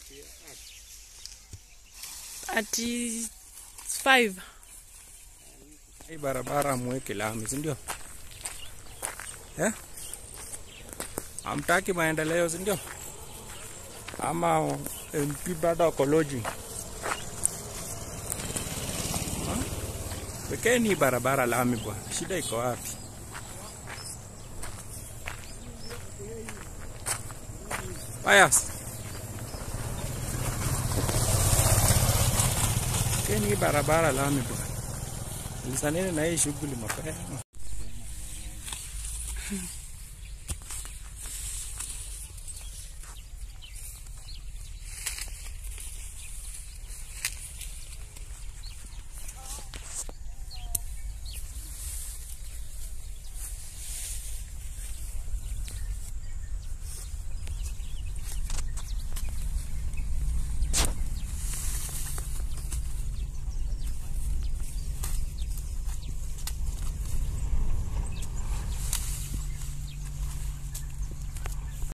ati five Hii barabara mweke lami, si ndio? Eh? Hamtaki maendeleo, si ndio? Ama MP bado ako lodging? Ha? Wekeni hii barabara lami bwana, shida iko wapi? Pius. Wekeni hii barabara lami bwana. Lisaneni na hii shughuli mapema.